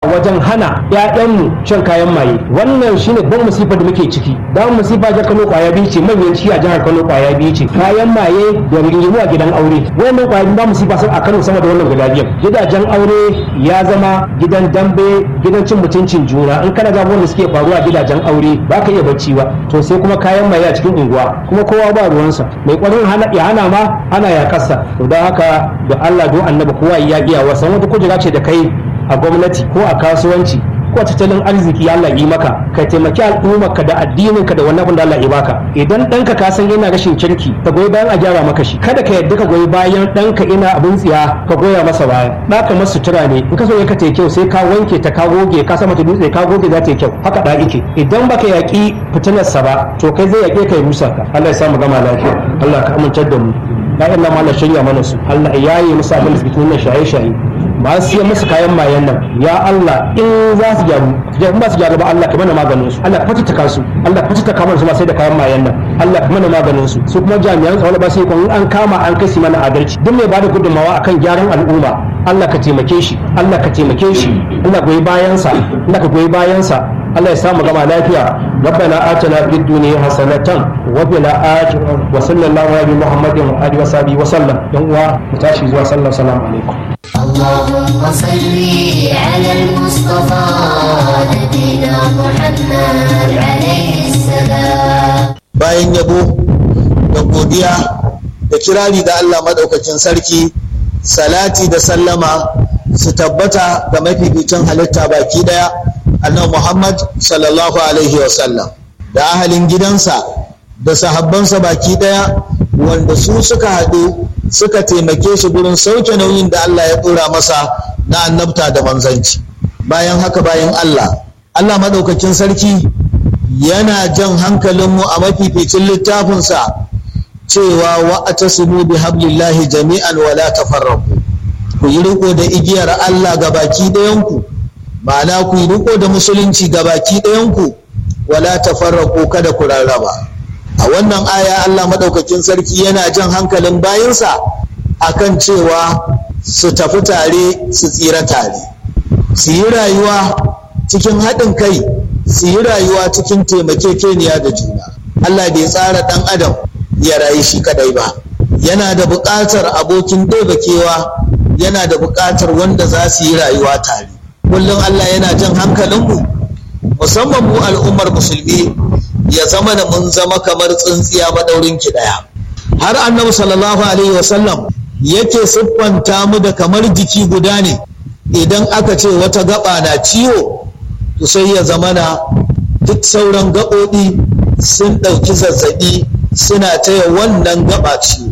wajen hana ƴaƴanmu shan kayan maye wannan shine ban musifa da muke ciki dan musifa jihar Kano kwaya biyu ce manyan ciki a jihar Kano kwaya biyu ce kayan maye da rigingimu a gidan aure wannan kwaya biyu ba musifa sun a Kano sama da wannan guda biyar gidajen aure ya zama gidan dambe gidan cin mutuncin juna in kana ga wanda suke faruwa a gidajen aure ba ka iya bacci ba to sai kuma kayan maye a cikin unguwa kuma kowa ba ruwansa mai kwarin ya hana ma ana ya kasa to don haka da Allah don annabi kowa ya iya wasan wata kujera ce da kai a gwamnati ko a kasuwanci ko tattalin arziki Allah yi maka ka taimaki al'ummarka da addininka da wannan abin da Allah ya baka idan ɗanka ka san yana rashin kirki ka goyi bayan a gyara maka shi kada ka yadda ka goyi bayan ɗanka ina abin tsiya ka goya masa baya ɗaka masa sutura ne in ka so ka ta kyau sai ka wanke ta ka goge ka sa mata dutse ka goge za ta yi kyau haka da ike idan baka yaƙi fitinarsa ba to kai zai yaƙe ka ya rusa ka Allah ya sa mu gama lafiya Allah ka amincar da mu ya'yan nan Allah shirya mana su Allah ya yi musu abin da suke tunan shaye-shaye ba su siya musu kayan mayan nan ya Allah in za su gyaru in ba su gyaru ba Allah ka mana maganin su Allah ka fatata su Allah ka fatata kamar su ma sai da kayan mayan nan Allah ka mana maganin su su kuma jami'an tsaro ba sai kun an kama an kai mana adalci duk mai bada gudunmawa akan gyaran al'umma Allah ka taimake shi Allah ka taimake shi Allah goyi bayansa Allah ka goyi bayansa Allah ya samu gama lafiya ربنا آتنا في الدنيا حسنة وفي الآخرة وصلى الله على محمد وآله وصحبه وسلم يوم متاشي وصلى الله السلام عليكم اللهم صل على المصطفى نبينا محمد عليه السلام bayan yabo da godiya da kirari da Allah madaukakin sarki salati da sallama su tabbata ga mafificin halitta baki daya annabi Muhammad sallallahu alaihi wasallam da ahalin gidansa da sahabbansa baki daya wanda su suka haɗu suka taimake shi gurin sauke nauyin da Allah ya ɗora masa na annabta da manzanci bayan haka bayan Allah Allah maɗaukakin sarki yana jan hankalinmu a mafificin littafinsa cewa wa atasimu bi hablillahi jami'an wala tafarraqu ku yi riko da igiyar Allah ga baki ɗayanku ma'ana ku yi riko da musulunci ga baki ɗayanku wala tafarraqu kada ku rarraba a wannan aya Allah maɗaukakin sarki yana jan hankalin bayinsa akan cewa su tafi tare su tsira tare su yi rayuwa cikin haɗin kai su yi rayuwa cikin taimakekeniya da juna Allah bai tsara ɗan adam ya rayu shi kadai ba yana da buƙatar abokin kewa yana da buƙatar wanda za su yi rayuwa tare kullum Allah yana jan hankalinmu musamman mu al'ummar musulmi ya zama da mun zama kamar tsintsiya maɗaurin ki ɗaya har annabi sallallahu alaihi wasallam yake siffanta mu da kamar jiki guda ne idan aka ce wata gaba na ciwo to sai ya zama na duk sauran gaɓoɓi sun ɗauki zazzaɓi suna taya wannan gaba ciwo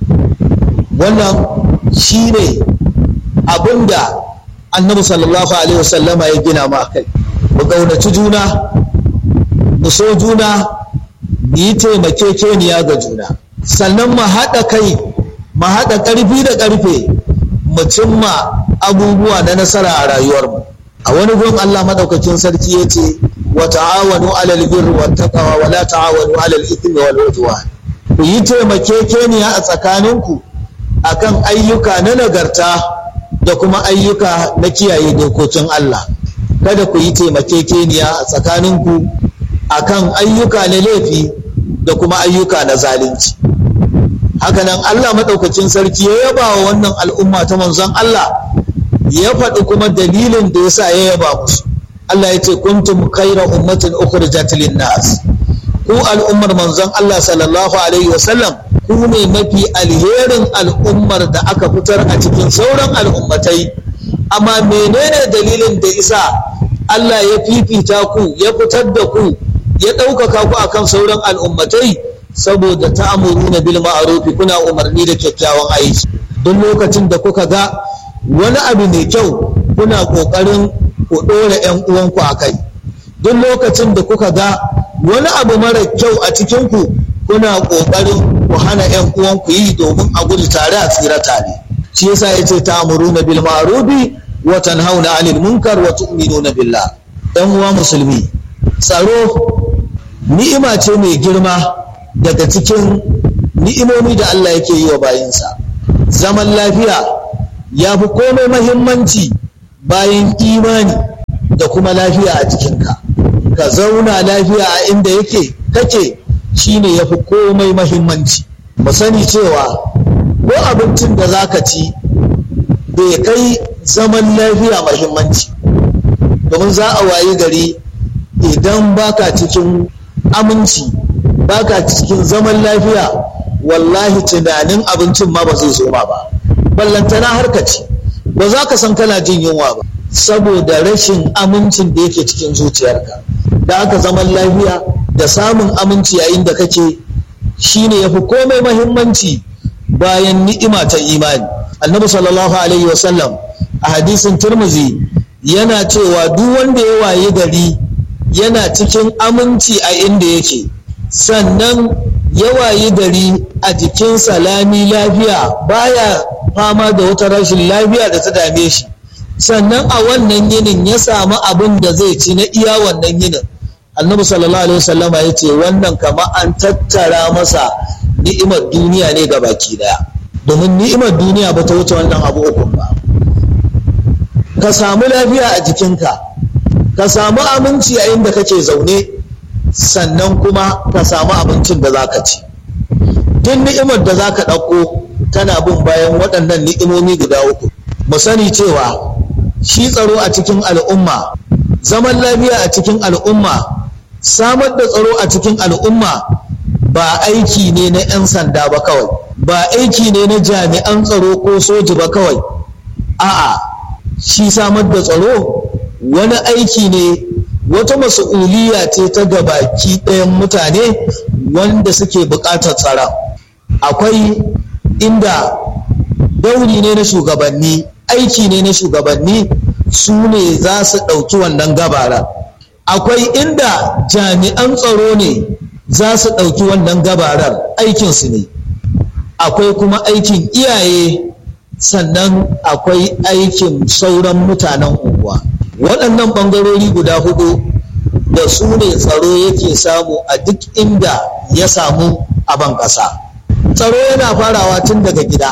wannan shi ne abinda annabi sallallahu alaihi wasallama ya gina ma kai mu ƙaunaci juna mu so juna mu yi taimakekeniya ga juna sannan mu haɗa kai mu haɗa ƙarfi da ƙarfe mu cimma abubuwa na nasara a rayuwarmu a wani gun Allah madaukakin sarki ya ce wa ta'awanu alal birri wat taqwa wa la ta'awanu alal ithmi wal udwan ku yi taimakekeniya a tsakaninku akan ayyuka na nagarta da kuma ayyuka na kiyaye dokokin Allah kada ku yi taimakekeniya a tsakaninku akan ayyuka na laifi da kuma ayyuka na zalunci hakanan Allah maɗaukacin sarki ya yaba wa wannan al'umma ta manzon Allah ya faɗi kuma dalilin da yasa ya yaba musu Allah ya ce kuntum khayra ummatin ukhrijat lin-nas ku al'ummar manzon Allah sallallahu alaihi wasallam ku ne mafi alherin al'ummar da aka fitar a cikin sauran al'ummatai amma menene dalilin da isa Allah ya fifita ku ya fitar da ku ya ɗaukaka ku akan sauran al'ummatai saboda ta'amuruna bil ma'rufi kuna umarni da kyakkyawan aiki duk lokacin da kuka ga wani abu mai kyau kuna ƙoƙarin ku ɗora 'yan uwanku a kai duk lokacin da kuka ga wani abu mara kyau a cikinku kuna ƙoƙarin ku hana 'yan uwanku yi domin a gudu tare a tsira tare shi yasa ya ce ta'amuruna bil ma'rufi wa tanhauna 'anil munkar wa tu'minuna billah 'yan uwa musulmi tsaro ni'ima ce mai girma daga cikin ni'imomi da Allah yake yi wa bayinsa zaman lafiya ya fi komai mahimmanci bayan imani da kuma lafiya a jikinka ka zauna lafiya a inda yake kake shine ya fi komai mahimmanci mu sani cewa ko abincin da za ka ci bai kai zaman lafiya mahimmanci domin za a wayi gari idan baka cikin aminci baka cikin zaman lafiya wallahi tunanin abincin ma ba zai zo ma ba ballantana har ka ci ba za ka san kana jin yunwa ba saboda rashin amincin da yake cikin zuciyarka da aka zaman lafiya da samun aminci yayin da kake shine yafi komai mahimmanci bayan ni'ima ta imani annabi sallallahu alaihi wasallam a hadisin turmuzi yana cewa duk wanda ya waye gari yana cikin aminci a inda yake sannan ya wayi gari a jikin salami lafiya baya fama da wata rashin lafiya da ta dame shi sannan a wannan yinin ya samu abin da zai ci na iya wannan yinin annabi sallallahu alaihi wasallam ya ce wannan kama an tattara masa ni'imar duniya ne ga baki daya domin ni'imar duniya ba ta wuce wannan abu uku ba ka samu lafiya a jikinka ka samu aminci a inda kake zaune sannan kuma ka samu abincin da za ka ci duk ni'imar da za ka ɗauko tana bin bayan waɗannan ni'imomi guda uku mu sani cewa shi tsaro a cikin al'umma zaman lafiya a cikin al'umma samar da tsaro a cikin al'umma ba aiki ne na 'yan sanda ba kawai ba aiki ne na jami'an tsaro ko soji ba kawai a'a shi samar da tsaro wani aiki ne wata mas'uliya ce ta gabaki ɗayan mutane wanda suke buƙatar tsara akwai inda dauri ne na shugabanni aiki ne na shugabanni su ne za su ɗauki wannan gabara akwai inda jami'an tsaro ne za su ɗauki wannan gabarar aikinsu ne akwai kuma aikin iyaye sannan akwai aikin sauran mutanen unguwa waɗannan ɓangarori guda hudu da su ne tsaro yake samu a duk inda ya samu a ban ƙasa tsaro yana farawa tun daga gida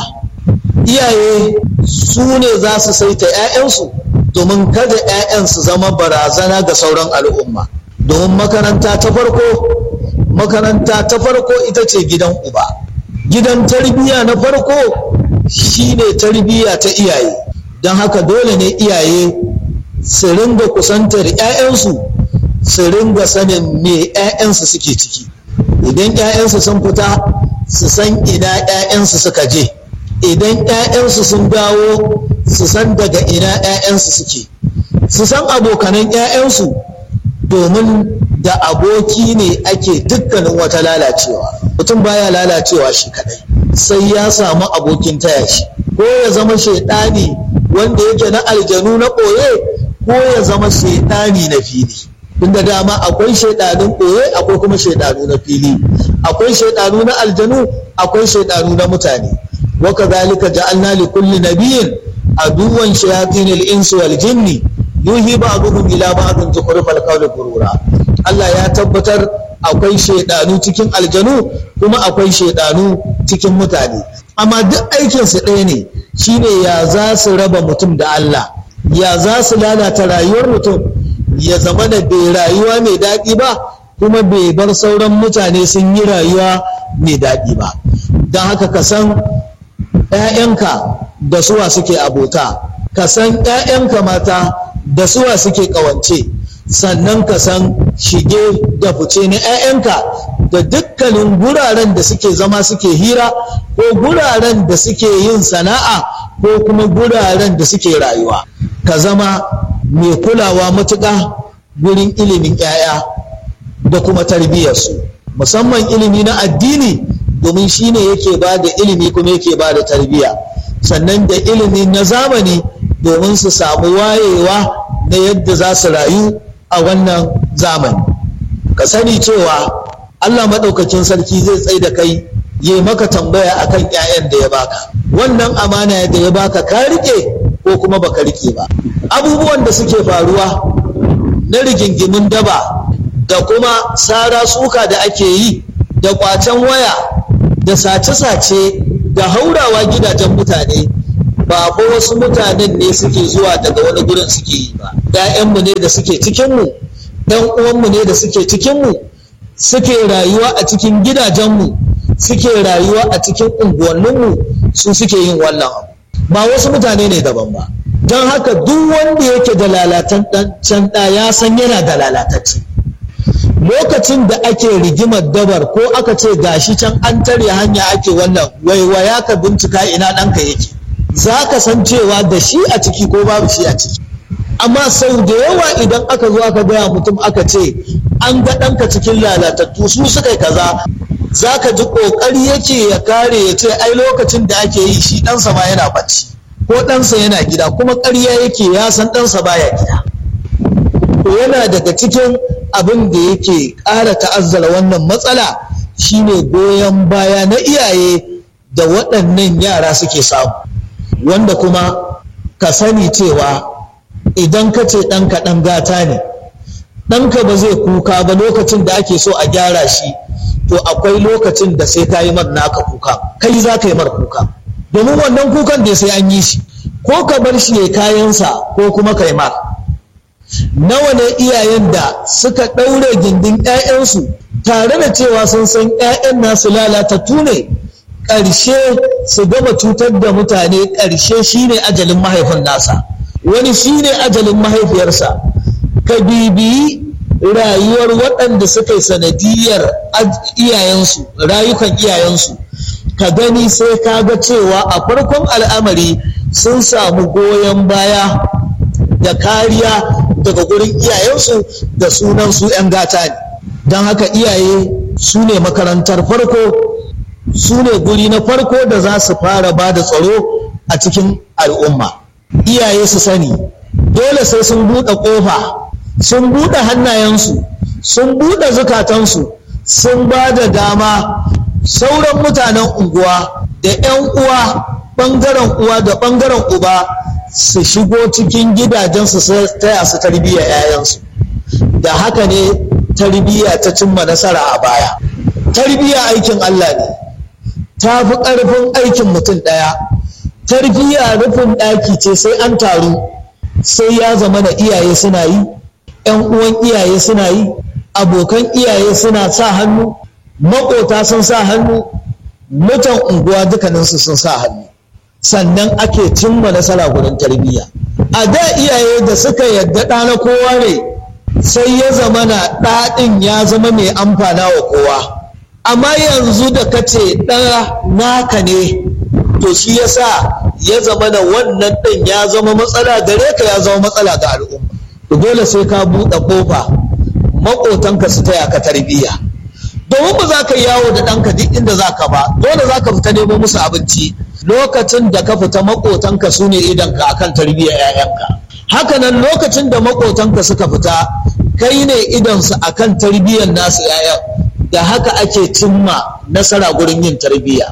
iyaye su ne za su saita 'ya'yansu domin kada 'ya'yan su zama barazana ga sauran al'umma domin makaranta ta farko makaranta ta farko ita ce gidan uba gidan tarbiyya na farko shine tarbiyya ta iyaye don haka dole ne iyaye su ringa kusantar 'ya'yansu su ringa sanin me 'ya'yansu suke ciki idan 'ya'yansu sun fita su san ina 'ya'yansu suka je idan 'ya'yansu sun dawo su san daga ina 'ya'yansu suke su san abokanan 'ya'yansu domin da aboki ne ake dukkanin wata lalacewa mutum baya lalacewa shi kadai sai ya samu abokin taya shi ko ya zama shaidani wanda yake na aljanu na ɓoye ko ya zama shaidani na fili tunda dama akwai shaidanun ɓoye akwai kuma shaidanu na fili akwai shaidanu na aljanu akwai shaidanu na mutane wa kadhalika ja'alna li kulli nabiyyin aduwan shayatin al-insi wal jinni yuhi ba'dhum ila ba'dhin zukhrufal qawli gurura Allah ya tabbatar akwai shaidanu cikin aljanu kuma akwai shaidanu cikin mutane amma duk aikinsu ɗaya ne shine ya za su raba mutum da Allah ya za su lalata rayuwar mutum ya zama da bai rayuwa mai daɗi ba kuma bai bar sauran mutane sun yi rayuwa mai daɗi ba don haka ka san 'ya'yanka da suwa suke abota ka san 'ya'yanka mata da suwa suke ƙawance sannan ka san shige da fice na 'ya'yanka da dukkanin guraren da suke zama suke hira ko guraren da suke yin sana'a ko kuma guraren da suke rayuwa ka zama mai kulawa matuƙa gurin ilimin 'ya'ya da kuma tarbiyyarsu musamman ilimi na addini domin shi ne yake ba da ilimi kuma yake ba da tarbiyya sannan da ilimi na zamani domin su samu wayewa na yadda za su rayu a wannan zamani ka sani cewa allah maɗaukakin sarki zai tsaye da kai yi maka tambaya akan 'ya'yan da ya baka wannan amana da ya baka ka rike ko kuma baka rike ba abubuwan da suke faruwa na rigingimin daba da kuma sara suka da ake yi da kwacen waya da sace-sace da haurawa gidajen mutane ba fa wasu mutanen ne suke zuwa daga wani gurin suke yi ba ‘ya'yanmu ne da suke cikinmu ‘yan uwanmu ne da suke cikinmu suke rayuwa a cikin gidajenmu suke rayuwa a cikin unguwanninmu su suke yin wannan abu ba wasu mutane ne daban ba don haka duk wanda yake da lalataccen ɗa ya san yana da lalatacce lokacin da ake rigimar dabar ko aka ce gashi can an tare hanya ake wannan waiwaya ka bincika ina ɗanka yake za ka san cewa da shi a ciki ko babu shi a ciki amma sau da yawa idan aka zo aka gaya mutum aka ce an ga ɗanka cikin lalatattu su suka yi kaza za ka ji ƙoƙari yake ya kare ya ce ai lokacin da ake yi shi ɗansa ma yana bacci ko ɗansa yana gida kuma ƙarya yake ya san ɗansa baya gida to yana daga cikin abin da yake ƙara ta'azzara wannan matsala shine goyon baya na iyaye da waɗannan yara suke samu wanda kuma ka sani cewa idan ka ce ɗanka ɗan gata ne ɗanka ba zai kuka ba lokacin da ake so a gyara shi to akwai lokacin da sai ka yi mar naka kuka kai za ka yi mar kuka domin wannan kukan da sai an yi shi ko ka bar shi ya kayansa ko kuma ka yi mar nawa ne iyayen da suka ɗaure gindin 'ya'yansu tare da cewa sun san 'ya'yan nasu lalatattu ne ƙarshe su gama cutar da mutane ƙarshe shine ajalin mahaifin nasa wani shine ajalin mahaifiyarsa ka bibiyi rayuwar waɗanda suka yi sanadiyar iyayensu rayukan iyayensu ka gani sai ka ga cewa a farkon al'amari sun samu goyon baya da kariya daga gurin iyayensu da sunan su 'yan gata ne don haka iyaye su ne makarantar farko su ne guri na farko da za su fara ba da tsaro a cikin al'umma iyaye su sani dole sai sun buɗe ƙofa sun buɗe hannayensu sun buɗe zukatansu sun ba da dama sauran mutanen unguwa da 'yan uwa ɓangaren uwa da ɓangaren uba su shigo cikin gidajensu su taya su tarbiyya 'ya'yansu da haka ne tarbiyya ta cimma nasara a baya tarbiyya aikin Allah ne ta fi ƙarfin aikin mutum ɗaya tarbiyya rufin ɗaki ce sai an taru sai ya zama da iyaye suna yi ‘yan uwan iyaye suna yi abokan iyaye suna sa hannu maƙota sun sa hannu mutan unguwa dukkaninsu sun sa hannu sannan ake cimma nasara gurin tarbiyya a da iyaye da suka yadda ɗa na kowa ne sai ya zama na ɗaɗin ya zama mai amfana wa kowa amma yanzu da ka ce ɗaya naka ne to shi yasa ya zama na wannan ɗin ya zama matsala gare ka ya zama matsala ga al'umma dole sai ka buɗe ƙofa maƙotanka su taya ka tarbiyya domin ba za ka yawo da ɗanka duk inda za ka ba dole za ka fita nemo musu abinci lokacin da ka fita maƙotanka su ne idanka akan tarbiyyar 'ya'yanka haka nan lokacin da maƙotanka suka fita kai ne idansu akan tarbiyyar nasu 'ya'yan da haka ake cimma nasara gurin yin tarbiyya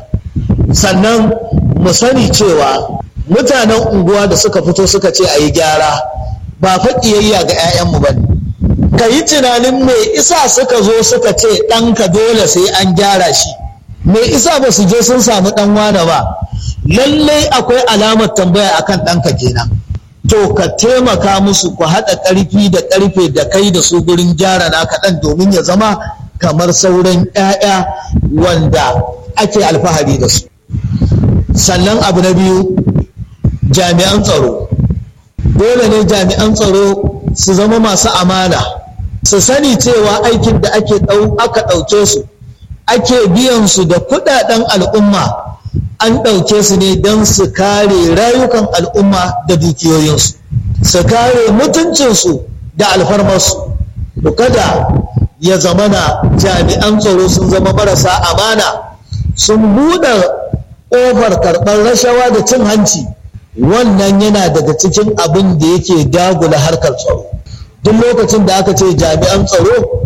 sannan mu sani cewa mutanen unguwa da suka fito suka ce a yi gyara ba fa ƙiyayya ga 'ya'yanmu ba ne ka yi tunanin me isa suka zo suka ce ɗanka dole sai an gyara shi me isa ba su je sun samu ɗan wane ba lallai akwai alamar tambaya akan ɗanka kenan to ka taimaka musu ku haɗa ƙarfi da ƙarfe da kai da su gurin gyara naka ɗan domin ya zama kamar sauran 'ya'ya wanda ake alfahari da su sannan abu na biyu jami'an tsaro dole ne jami'an tsaro su zama masu amana su sani cewa aikin da ake aka ɗauke su ake biyan su da kuɗaɗen al'umma an ɗauke su ne don su kare rayukan al'umma da dukiyoyinsu su kare mutuncinsu da alfarmarsu kada ya zamana jami'an tsaro sun zama marasa amana sun buɗe ƙofar karɓar rashawa da cin hanci wannan yana daga cikin abin da yake dagula harkar tsaro duk lokacin da aka ce jami'an tsaro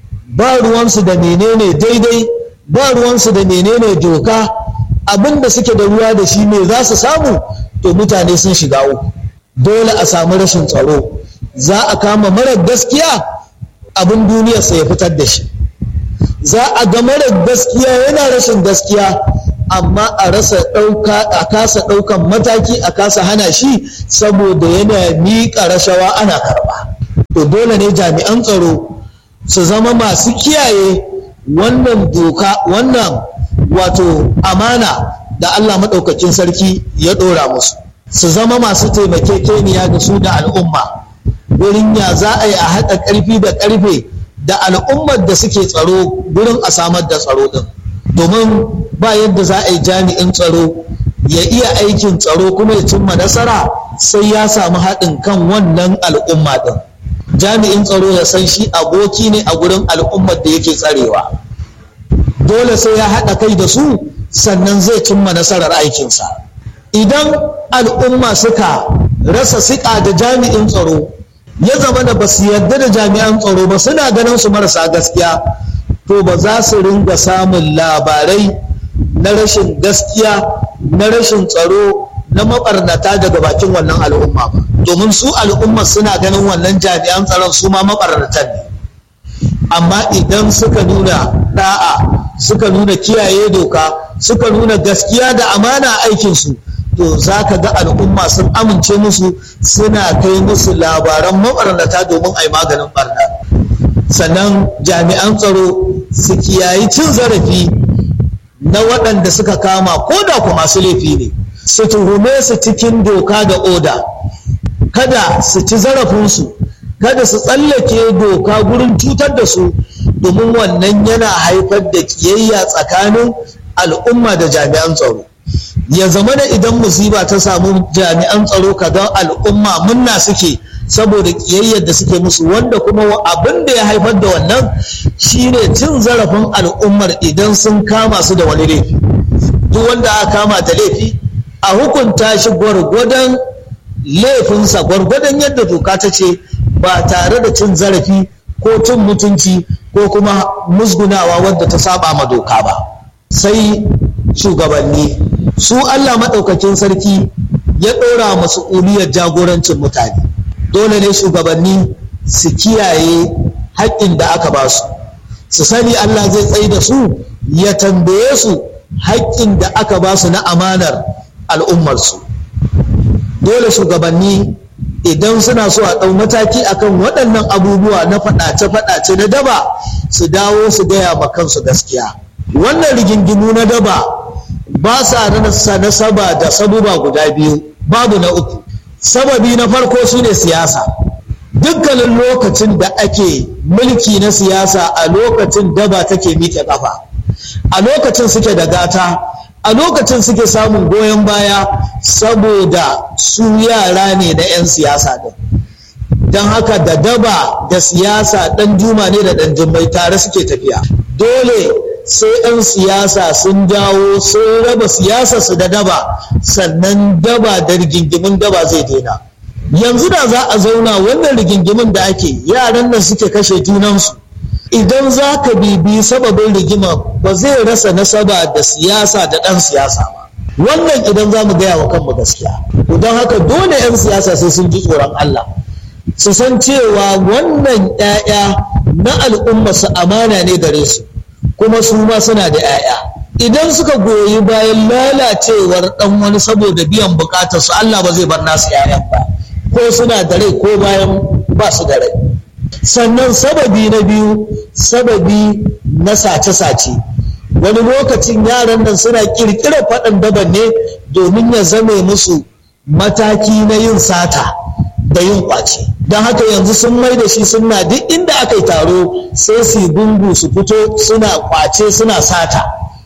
ba ruwansu da menene daidai ba ruwansu da menene doka abin da suke da ruwa da shi ne za su samu to mutane sun shiga uku dole a samu rashin tsaro za a kama marar gaskiya abin duniyarsa ya fitar da shi za a ga marar gaskiya yana rashin gaskiya amma a rasa ɗauka a kasa ɗaukan mataki a kasa hana shi saboda yana miƙa rashawa ana karɓa to dole ne jami'an tsaro su zama masu kiyaye wannan doka wannan wato amana da Allah maɗaukakin sarki ya ɗora musu su zama masu taimakekeniya da su da al'umma wurin ya za a yi a haɗa ƙarfi da ƙarfe da al'ummar da suke tsaro wurin a samar da tsaro ɗin domin ba yadda za a yi jami'in tsaro ya iya aikin tsaro kuma ya cimma nasara sai ya samu haɗin kan wannan al'umma ɗin jami'in tsaro ya san shi aboki ne a gurin al'ummar da yake tsarewa dole sai ya haɗa kai da su sannan zai cimma nasarar aikinsa idan al'umma suka rasa siƙa da jami'in tsaro ya zama da ba su yarda da jami'an tsaro ba suna ganin su marasa gaskiya to ba za su ringa samun labarai na rashin gaskiya na rashin tsaro na mabarnata daga bakin wannan al'umma ba domin su al'umma suna ganin wannan jami'an tsaron su ma mabarnatan ne amma idan suka nuna da'a suka nuna kiyaye doka suka nuna gaskiya da amana aikinsu to za ka ga al'umma sun amince musu suna kai musu labaran mabarnata domin a yi maganin barna sannan jami'an tsaro su kiyayi cin zarafi na waɗanda suka kama ko da ku masu laifi ne su tuhume su cikin doka da oda kada su ci zarafinsu kada su tsallake doka gurin cutar da su domin wannan yana haifar da kiyayya tsakanin al'umma da jami'an tsaro ya zama da idan musiba ta samu jami'an tsaro kaga al'umma munna suke saboda kiyayyar da suke musu wanda kuma abin da ya haifar da wannan shine cin zarafin al'ummar idan sun kama su da wani laifi duk wanda aka kama da laifi a hukunta shi gwargwadon laifinsa gwargwadon yadda doka ta ce ba tare da cin zarafi ko cin mutunci ko kuma musgunawa wadda ta saba ma doka ba sai shugabanni su Allah maɗaukakin sarki ya ɗora masu uliyar jagorancin mutane dole ne shugabanni su kiyaye haƙƙin da aka ba su su sani Allah zai tsaye da su ya tambaye su haƙƙin da aka ba su na amanar al'ummarsu dole shugabanni idan suna so a ɗau mataki akan waɗannan abubuwa na faɗace-faɗace na daba su dawo su gaya ma kansu gaskiya wannan rigingimu na daba ba sa rasa nasaba da sabuba guda biyu babu na uku sababi na farko shine siyasa dukkanin lokacin da ake mulki na siyasa a lokacin daba take miƙe ƙafa a lokacin suke da gata a lokacin suke samun goyon baya saboda su yara ne na 'yan siyasa din don haka da daba da siyasa ɗan juma ne da ɗan jimmai tare suke tafiya dole sai 'yan siyasa sun dawo sun raba siyasa su da daba sannan daba da rigingimin daba zai daina yanzu da za a zauna wannan rigingimin da ake yaran nan suke kashe junansu idan za ka bibi sababin rigima ba zai rasa nasaba da siyasa da ɗan siyasa ba wannan idan za mu gaya wa kanmu gaskiya don haka dole 'yan siyasa sai sun ji tsoron Allah su san cewa wannan 'ya'ya na al'umma su amana ne gare su kuma su ma suna da 'ya'ya idan suka goyi bayan lalacewar ɗan wani saboda biyan bukatar su Allah ba zai bar nasu 'ya'yan ba ko suna da rai ko bayan ba su da rai sannan sababi na biyu sababi na sace-sace wani lokacin yaran nan suna kirkirar faɗin daban ne domin ya zame musu mataki na yin sata da yin kwace don haka yanzu sun mai da shi suna duk inda aka yi taro sai su gungu su fito suna kwace suna sata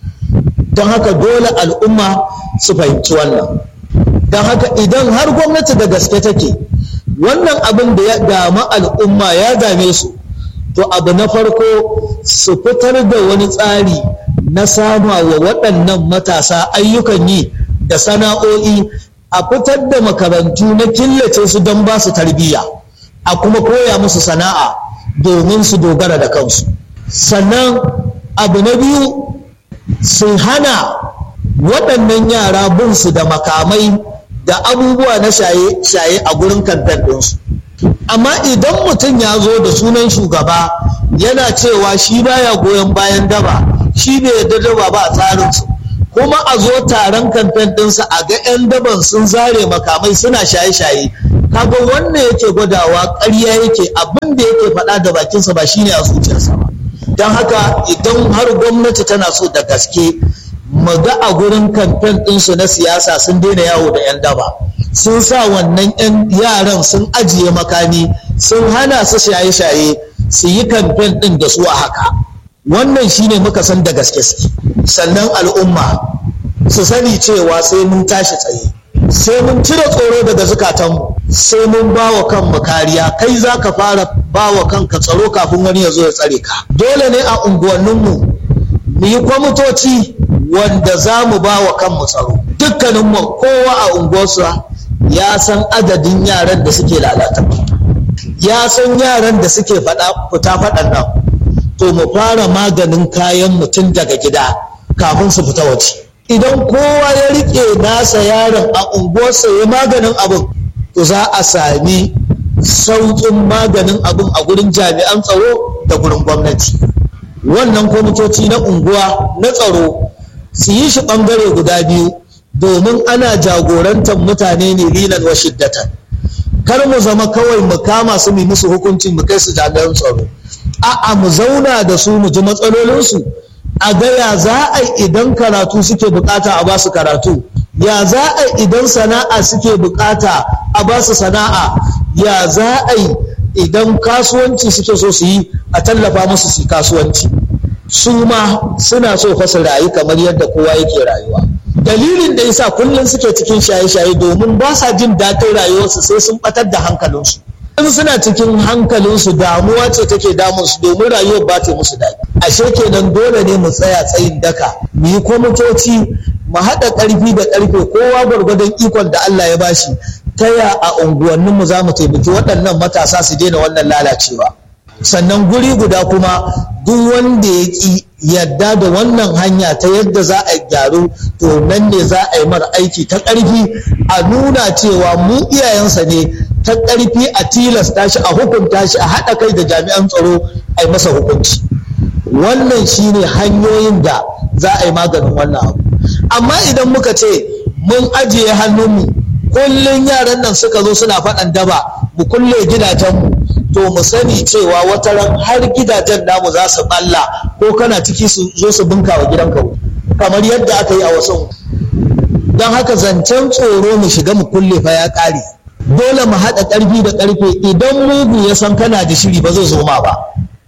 don haka dole al'umma su fahimci wannan don haka idan har gwamnati da gaske take wannan abin da ya dama al'umma ya dame su to abu na farko su fitar da wani tsari na sama wa waɗannan matasa ayyukan yi da sana'o'i a fitar da makarantu na killace su don ba su tarbiyya a kuma koya musu sana'a domin su dogara da kansu sannan abu na biyu su hana waɗannan yara bin su da makamai da abubuwa na shaye a gurin kantar ɗinsu amma idan mutum ya zo da sunan shugaba yana cewa shi baya goyon bayan daba shi bai yarda daba ba a tsarinsu kuma a zo taron kamfen ɗinsa a ga 'yan daban sun zare makamai suna shaye-shaye kaga wannan yake gwadawa ƙarya yake abin da yake faɗa da bakinsa ba shine a zuciyarsa ba don haka idan har gwamnati tana so da gaske mu ga a gurin kamfen ɗinsu na siyasa sun daina yawo da 'yan daba sun sa wannan 'yan yaran sun ajiye makami sun hana su shaye-shaye su yi kamfen ɗin da su a haka wannan shine muka san da gaske suke sannan al'umma su sani cewa sai mun tashi tsaye sai mun cire tsoro daga zukatanmu sai mun ba wa kanmu kariya kai za ka fara ba wa kanka tsaro kafin wani ya zo ya tsare ka dole ne a unguwanninmu mu yi kwamitoci wanda za mu ba wa kanmu tsaro dukkaninmu kowa a unguwarsa ya san adadin yaran da suke lalata ya san yaran da suke fita faɗan nan to mu fara maganin kayan mutum daga gida kafin su fita waje idan kowa ya rike nasa yaron a unguwarsa ya maganin abin to za a sami sauƙin maganin abin a gurin jami'an tsaro da gurin gwamnati wannan kwamitoci na unguwa na tsaro su yi shi ɓangare guda biyu domin ana jagorantar mutane ne lilan wa shiddatan kar mu zama kawai mu kama su mu musu hukuncin mu kai su jami'an tsaro a'a mu zauna da su mu ji matsalolinsu a ga ya za a idan karatu suke bukata a basu karatu ya za a idan sana'a suke bukata a basu sana'a ya za a idan kasuwanci suke so su yi a tallafa musu su kasuwanci su ma suna so fa su rayu kamar yadda kowa yake rayuwa dalilin da yasa kullum suke cikin shaye-shaye domin ba sa jin daɗin rayuwarsu sai sun batar da hankalinsu in suna cikin hankalinsu damuwa ce take damunsu domin rayuwar ba ta musu daɗi ashe kenan dole ne mu tsaya tsayin daka mu yi kwamitoci mu haɗa ƙarfi da ƙarfe kowa gwargwadon ikon da Allah ya bashi ta ya a unguwanninmu za mu taimaki waɗannan matasa su daina wannan lalacewa sannan guri guda kuma duk wanda ya ƙi yadda da wannan hanya ta yadda za a gyaru to nan ne za a yi mara aiki ta ƙarfi a nuna cewa mu iyayensa ne ta ƙarfi a tilasta shi a hukunta shi a haɗa kai da jami'an tsaro a yi masa hukunci wannan shine hanyoyin da za a yi maganin wannan abu amma idan muka ce mun ajiye hannunmu kullum yaran nan suka zo suna faɗan daba mu kulle gidajenmu to mu sani cewa wata ran har gidajen namu za su balla ko kana ciki su zo su bunka wa gidanka kamar yadda aka yi a wasu don haka zancen tsoro mu shiga mu kulle fa ya ƙare dole mu haɗa ƙarfi da ƙarfe idan mugu ya san kana da shiri ba zai zo ma ba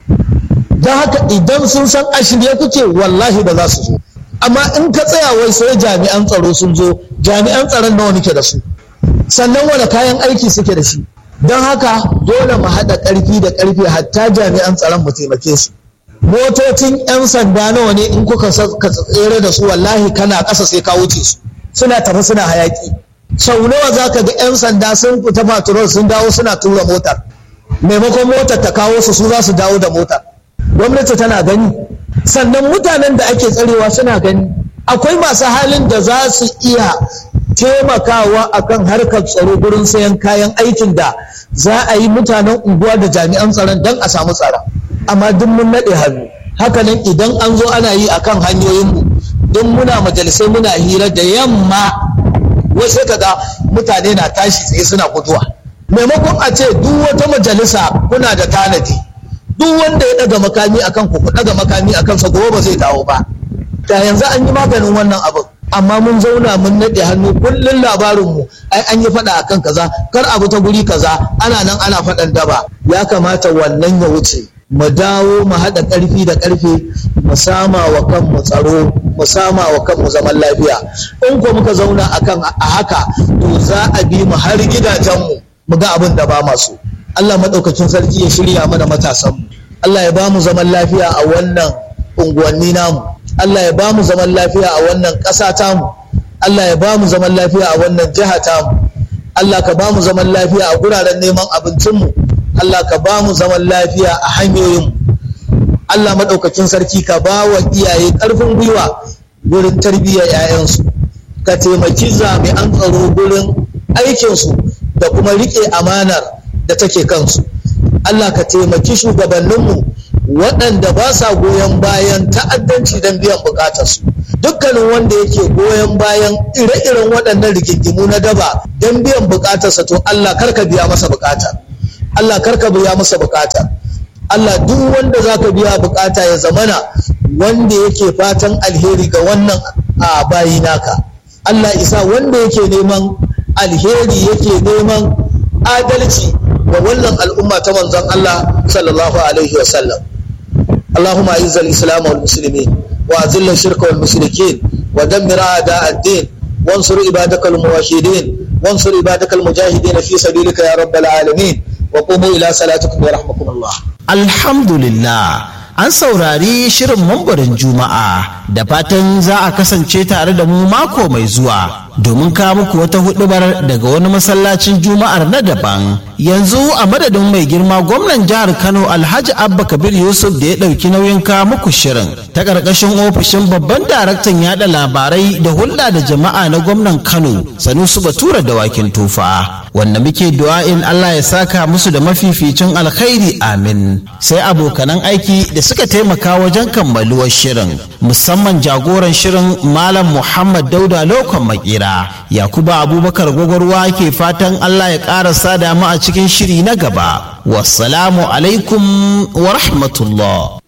don haka idan sun san a shirye kuke wallahi ba za su zo amma in ka tsaya wai sai jami'an tsaro sun zo jami'an tsaron nawa nake da su sannan wani kayan aiki suke da shi don haka dole mu haɗa ƙarfi da ƙarfe hatta jami'an tsaron mu taimake su motocin 'yan sanda nawa ne in kuka tsere da su wallahi kana ƙasa sai ka wuce su suna tafi suna hayaƙi sau nawa za ka ga 'yan sanda sun fita patrol sun dawo suna tura motar maimakon motar ta kawo su su za su dawo da motar gwamnati tana gani sannan mutanen da ake tsarewa suna gani akwai masu halin da za su iya taimakawa akan harkar tsaro gurin sayan kayan aikin da za a yi mutanen unguwa da jami'an tsaron don a samu tsara amma duk mun naɗe hannu hakanan idan an zo ana yi akan hanyoyinmu don muna majalisai muna hira da yamma wasu kaga mutane na tashi tsaye suna guduwa maimakon a ce duk wata majalisa kuna da tanadi duk wanda ya daga makami akan ku ku daga makami akan sa gobe ba zai dawo ba da yanzu an yi maganin wannan abin amma mun zauna mun naɗe hannu kullum labarinmu ai an yi faɗa akan kaza kar abu ta guri kaza ana nan ana faɗan daba ya kamata wannan ya wuce mu dawo mu haɗa ƙarfi da ƙarfe mu sama wa kanmu tsaro mu sama wa kanmu zaman lafiya in ko muka zauna akan a haka to za a bi mu har gidajenmu mu ga abin da ba masu Allah maɗaukakin sarki ya shirya mana matasanmu Allah ya ba mu zaman lafiya a wannan unguwanni namu Allah ya ba mu zaman lafiya a wannan ƙasa tamu Allah ya ba mu zaman lafiya a wannan jiha tamu Allah ka ba mu zaman lafiya a guraren neman abincinmu Allah ka ba mu zaman lafiya a hanyoyinmu Allah maɗaukakin sarki ka ba wa iyaye ƙarfin gwiwa gurin tarbiyyar 'ya'yansu ka taimaki jami'an tsaro gurin aikinsu da kuma riƙe amanar da take kansu Allah ka taimaki shugabanninmu waɗanda ba sa goyon bayan ta'addanci don biyan bukatarsu dukkanin wanda yake goyon bayan ire-iren waɗannan rigingimu na daba don biyan bukatarsa to Allah karka biya masa bukata Allah karka biya masa bukata Allah duk wanda zaka biya bukata ya zamana wanda yake fatan alheri ga wannan a bayi naka Allah isa wanda yake neman alheri yake neman adalci ga wannan al'umma ta manzon Allah sallallahu alaihi wa sallam اللهم اعز الاسلام والمسلمين واذل الشرك والمشركين ودمر اعداء الدين وانصر عبادك الموحدين وانصر عبادك المجاهدين في سبيلك يا رب العالمين وقوموا الى صلاتكم يرحمكم الله الحمد لله an saurari shirin mambarin juma'a da fatan za a kasance tare da mu mako mai zuwa domin kawo muku wata hudubar daga wani masallacin juma'ar na daban yanzu a madadin mai girma gwamnan jihar kano alhaji abba kabir yusuf da ya ɗauki nauyin kawo muku shirin ta ƙarƙashin ofishin babban daraktan yada labarai da hulɗa da jama'a na gwamnan kano sanusu batura da wakin tufa wanda muke du'a'in allah ya saka musu da mafificin alkhairi amin sai abokanan aiki da suka taimaka wajen kammaluwar shirin musamman jagoran shirin malam muhammad dauda lokon makera yakuba abubakar gwagwarwa ke fatan allah ya ƙara sada mu a cikin shiri na gaba wassalamu alaikum wa rahmatullah